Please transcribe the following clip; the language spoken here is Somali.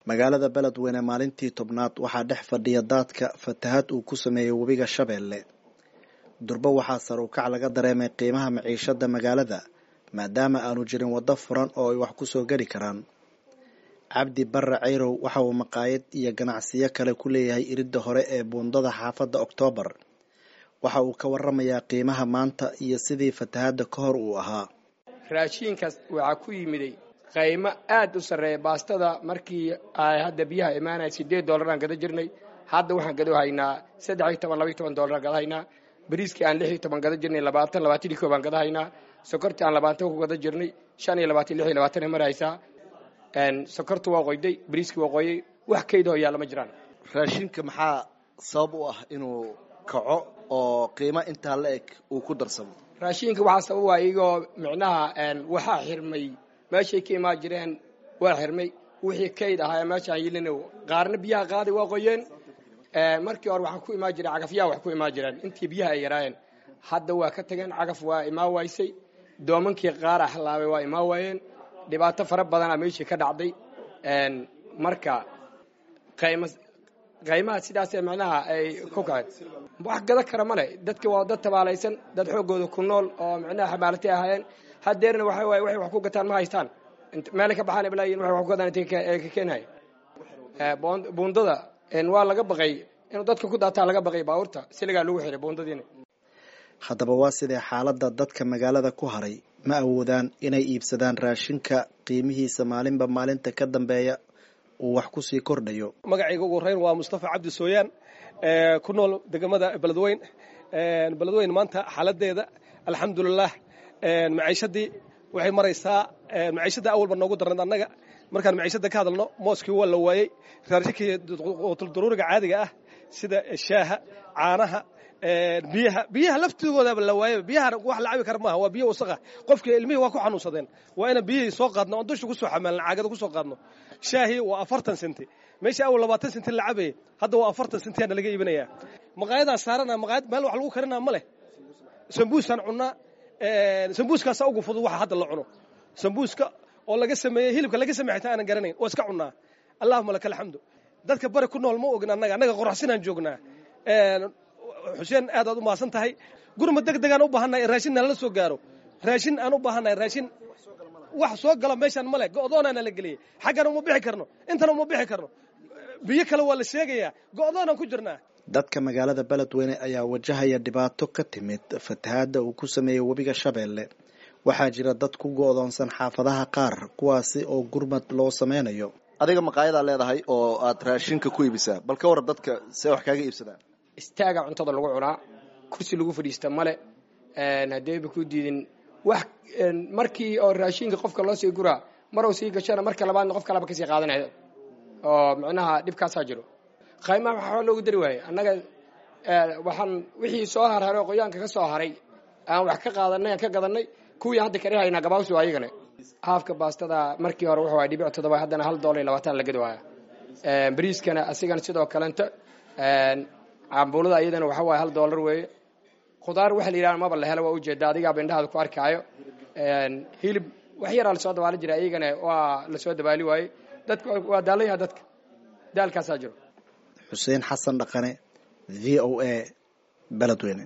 magaalada beledweyne maalintii tobnaad waxaa dhex fadhiya daadka fatahaad uu ku sameeyey webiga shabeelle durbo waxaa sar u kac laga dareemay qiimaha maciishada magaalada maadaama aanu jirin waddo furan oo ay wax ku soo geli karaan cabdi barre cayrow waxa uu maqaayad iyo ganacsiyo kale ku leeyahay iridda hore ee buundada xaafadda oktoobar waxa uu ka waramayaa qiimaha maanta iyo sidii fatahaadda ka hor uu ahaa raashiinkaas waxaa ku yimiday qaymo aad u sarreeya baastada markii ay hadda biyaha imaanaya siddeed dollaraan gada jirnay hadda waxaan gado haynaa saddex iyo toban labaiyo toban dollaraan gada haynaa bariiskii aan lix iyo toban gada jirnay labaatan labaatan iyo koob aan gada haynaa sokortii aan labaatan ku gada jirnay shan iyo labaatan lix iyo labaatan ay maraysaa sokortu waa qoyday bariiskii waa qoyay wax kaydahoo yaalla ma jiraan raashinka maxaa sabab u ah inuu kaco oo qiimo intaa la eg uu ku darsamo raashiinka waxaa sabab waa iyagoo micnaha waxaa xirmay meeshay ka imaan jireen waa xirmay wixii kayd ahaa meeshaan yilin qaarna biyaha qaaday waa qoyeen markii hore waxaa ku imaan jireen cagafyaha wax ku imaan jireen intii biyaha ay yaraayeen hadda waa ka tageen cagaf waa imaan waysay doomankii qaara halaabay waa imaan waayeen dhibaato fara badanaa meeshii ka dhacday marka qayma qaymaha sidaasee macnaha ay ku kaceen wax gada kara male dadka waa dad tabaalaysan dad xooggooda ku nool oo macnaha xamaalatay ahaayeen hadeerna waxa waaye waxay wax ku gataan ma haystaan meelay ka baxaan balaayin waxay wax ku gadaan intay ka keenahay buundada waa laga baqay inuu dadka ku daataa laga baqay baabuurta siligaa lagu xiray buundadiina haddaba waa sidee xaaladda dadka magaalada ku haray ma awoodaan inay iibsadaan raashinka qiimihiisa maalinba maalinta ka dambeeya uu wax ku sii kordhayo magacayga ugu horeyn waa mustafa cabdi sooyaan ku nool degamada beledweyn beledweyn maanta xaaladeeda alxamdulilah maciishadii waxay maraysaa maciishada awalba noogu darnayd annaga markaan maciishada ka hadalno mooskii waa la waayey raashinkii daruuriga caadiga ah sida shaaha caanaha biyaha biyaha laftigoodaba la waayay biyahana wax la cabi kara maaha waa biyo wasaqa qofkii ilmihii waa ku xanuunsadeen waa inaan biyihii soo qaadno oon dusha kusoo xamaalno caagada kusoo qaadno shaahii waa afartan senti meeshii awal labaatan senti la cabayay hadda waa afartan sentiyaana laga iibinayaa maqaayadaan saarana maqaayad meel wax lagu karinaa ma leh sambuusaan cunnaa sambuuskaasaa ugu fudud waxa hadda la cuno sambuuska oo laga sameeyey hilibka laga sameey xitaa aanan garanayn oo iska cunnaa allahuma laka alxamdu dadka bari ku nool ma ogin annaga annaga qoraxsinaan joognaa xuseen aad aad u mahadsan tahay gurma deg degaan u baahannahay raashin nalala soo gaaro raashin aan u baahannahay raashin wax soo gala meeshaan male go'doonaana la geliyey xaggana uma bixi karno intana uma bixi karno biyo kale waa la sheegayaa go'doonaan ku jirnaa dadka magaalada beledweyne ayaa wajahaya dhibaato ka timid fatahaadda uu ku sameeyey webiga shabeelle waxaa jira dad ku go'doonsan xaafadaha qaar kuwaasi oo gurmad loo sameynayo adiga maqaayadaa leedahay oo aad raashinka ku iibisaa bal ka waran dadka see wax kaaga iibsadaan istaaga cuntada lagu cunaa kursi lagu fadhiista male hadeeba ku diidin wax markii oo raashinka qofka loo sii guraa maruu sii gashana marka labaadna qof kalaba kasii qaadanaya oo micnaha dhibkaasaa jiro qaymaha waxaa loogu dari waayey annaga waxaan wixii soo harharay oo qoyaanka ka soo haray aan wax ka qaadanay aan ka gadanay kuwii hadda karihaynaa gabaabsi waa ayagana haafka baastada markii hore wuxuu dhibic toddoba haddana hal doollar iyo labaatan la gadi waaya bariiskana asigana sidoo kalenta cambuulada iyadana waxa waaye hal dollar weeye khudaar waxa la yidhaha maba la helo waa ujeeda adigaaba indhahaada ku arkaayo hilib wax yaraa lasoo dabaali jira iyagana waa lasoo dabaali waayey dadka waa daalanyaha dadka daalkaasaa jiro xuseen xasan dhaqane v o a beledweyne